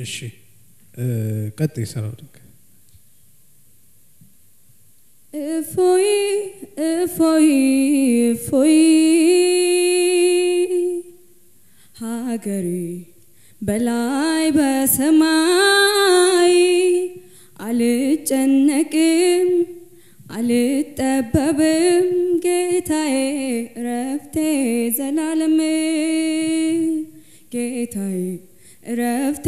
እሺ ቀጥይ ስራው ድንቅ እፎይ እፎይ እፎይ ሀገሬ በላይ በሰማይ አልጨነቅም አልጠበብም ጌታዬ እረፍቴ ዘላለም ጌታዬ እረፍቴ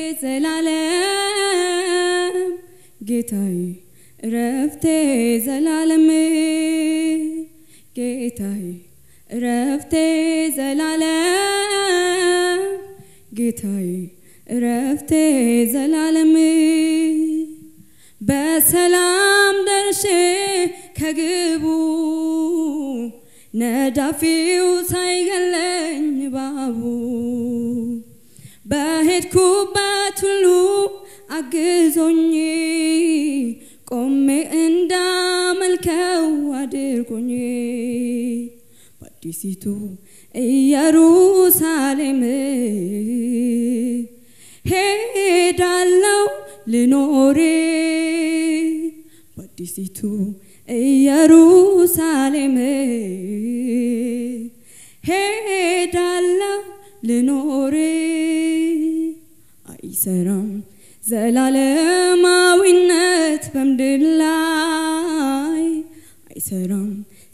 ዘላለም ጌታዬ እረፍቴ ዘላለም ጌታዬ እረፍቴ ዘላለም ጌታዬ እረፍቴ ዘላለም በሰላም ደርሼ ከግቡ ነዳፊው ሳይገለኝ ባቡ በሄድኩበት ሁሉ አግዞኝ ቆሜ እንዳመልከው አድርጎኝ በአዲሲቱ ኢየሩሳሌም ሄዳለው ልኖሬ በአዲሲቱ ኢየሩሳሌም ሄዳለው ልኖሬ አይሰራም ዘላለማዊነት በምድር ላይ አይሰራም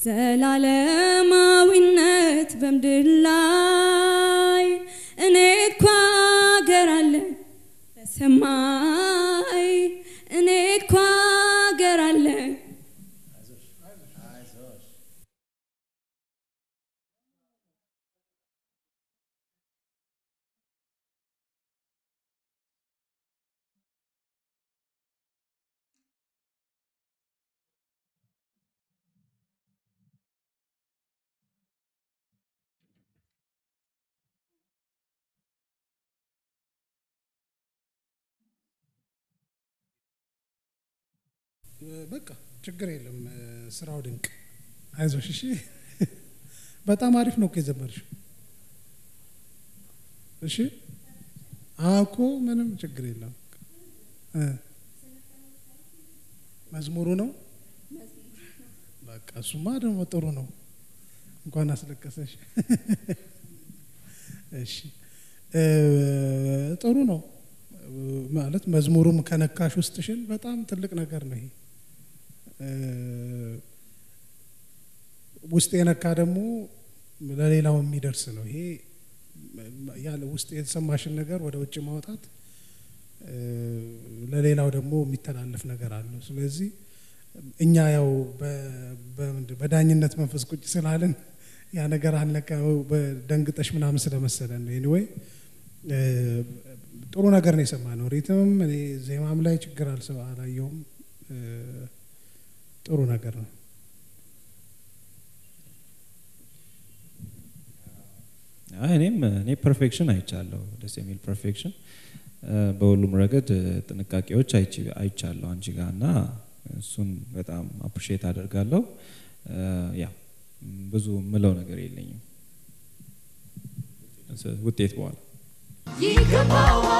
ዘላለማዊነት በምድር ላይ እኔ እኮ አገር አለኝ በሰማይ እኔ እኮ አገር አለኝ በቃ ችግር የለም ስራው ድንቅ አይዞሽ እሺ በጣም አሪፍ ነው እኮ የዘመርሽው እሺ አኮ ምንም ችግር የለም መዝሙሩ ነው በቃ እሱማ ደግሞ ጥሩ ነው እንኳን አስለቀሰሽ እሺ ጥሩ ነው ማለት መዝሙሩም ከነካሽ ውስጥሽን በጣም ትልቅ ነገር ነው ይሄ ውስጥ የነካ ደግሞ ለሌላው የሚደርስ ነው ይሄ ያለ ውስጥ የተሰማሽን ነገር ወደ ውጭ ማውጣት ለሌላው ደግሞ የሚተላለፍ ነገር አለው ስለዚህ እኛ ያው በዳኝነት መንፈስ ቁጭ ስላለን ያ ነገር አለቀ ደንግጠሽ ምናምን ስለመሰለን ነው ኤኒዌይ ጥሩ ነገር ነው የሰማ ነው ሪትምም እኔ ዜማም ላይ ችግር አላየውም ጥሩ ነገር ነው እኔም እኔ ፐርፌክሽን አይቻለሁ ደስ የሚል ፐርፌክሽን በሁሉም ረገድ ጥንቃቄዎች አይቻለሁ አንቺ ጋር እና እሱን በጣም አፕሪሼት አደርጋለሁ ያ ብዙ ምለው ነገር የለኝም ውጤት በኋላ ይገባዋል